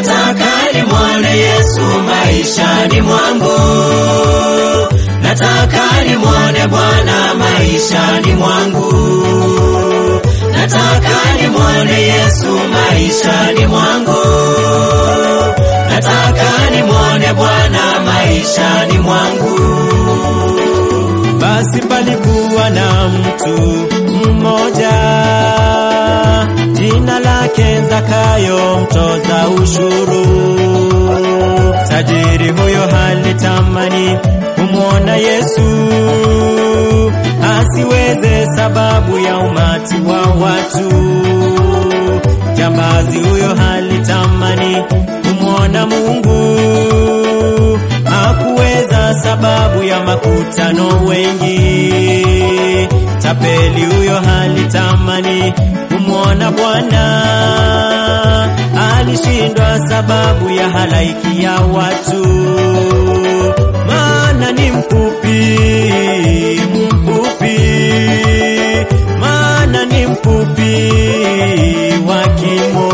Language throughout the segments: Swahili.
nataka nimwone Yesu maishani mwangu, nataka nimwone Bwana maishani mwangu, nataka nimwone Yesu maishani mwangu, nataka nimwone Bwana maishani mwangu. Basi palikuwa na mtu mmoja jina lake Zakayo, mtoza ushuru. Tajiri huyo halitamani kumwona Yesu asiweze, sababu ya umati wa watu. Jambazi huyo halitamani kumwona Mungu hakuweza sababu ya makutano wengi. Tapeli huyo halitamani kumwona Bwana, alishindwa sababu ya halaiki ya watu, maana ni mfupi mfupi, maana ni mfupi wa kimo.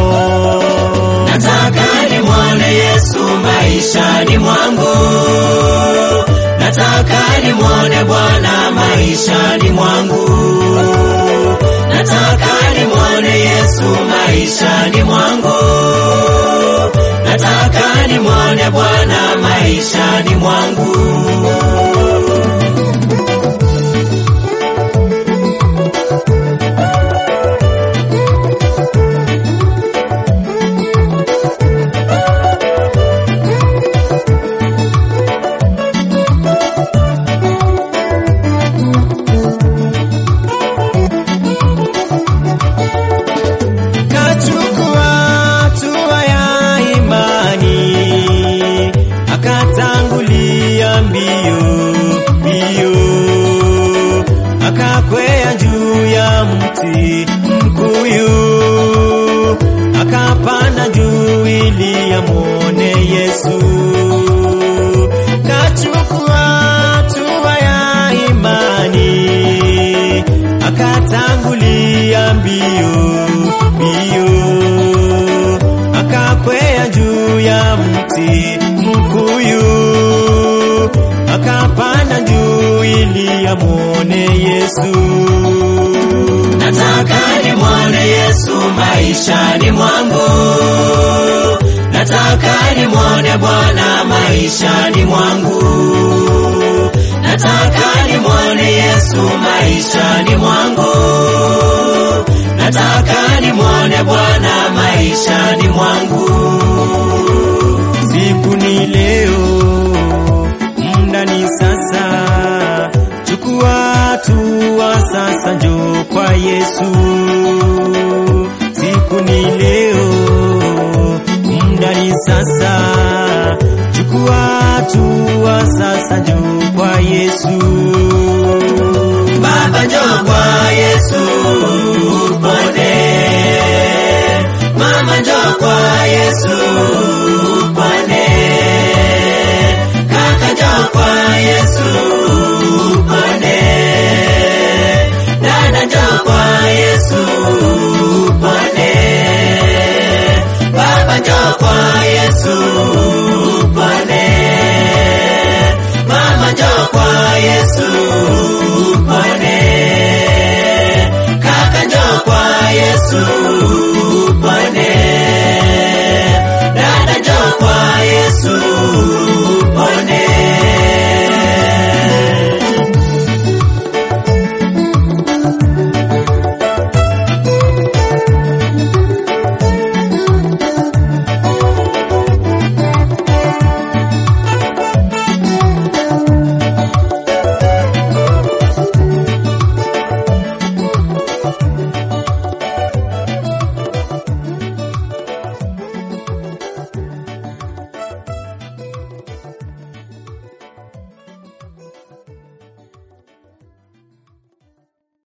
Nataka nimwone Yesu maishani mwangu, nataka nimwone Bwana maishani mwangu, nataka nimwone Yesu maishani mwangu, nataka nimwone Bwana maishani mwangu. Kachukua hatua ya imani, akatangulia mbio mbio, akakwea juu ya mti mkuyu, akapanda juu ili amwone Yesu. Kachukua hatua ya imani, akatangulia mbio mbio, akakwea juu ya mti mkuyu, akapanda juu ili amwone Yesu. Nataka nimwone Yesu maishani mwangu, nataka nimwone Bwana maishani mwangu, nataka nimwone Yesu maishani mwangu, nataka nimwone Bwana maishani mwangu. Siku ni leo, muda ni sasa, chukua hatua sasa, njoo kwa Yesu. Siku ni leo, muda ni sasa, chukua hatua sasa, njoo kwa Yesu. Baba njoo kwa Yesu upone, mama njoo kwa Yesu upone, kaka njoo kwa Yesu upone, dada njoo kwa Yesu upone, baba njoo kwa Yesu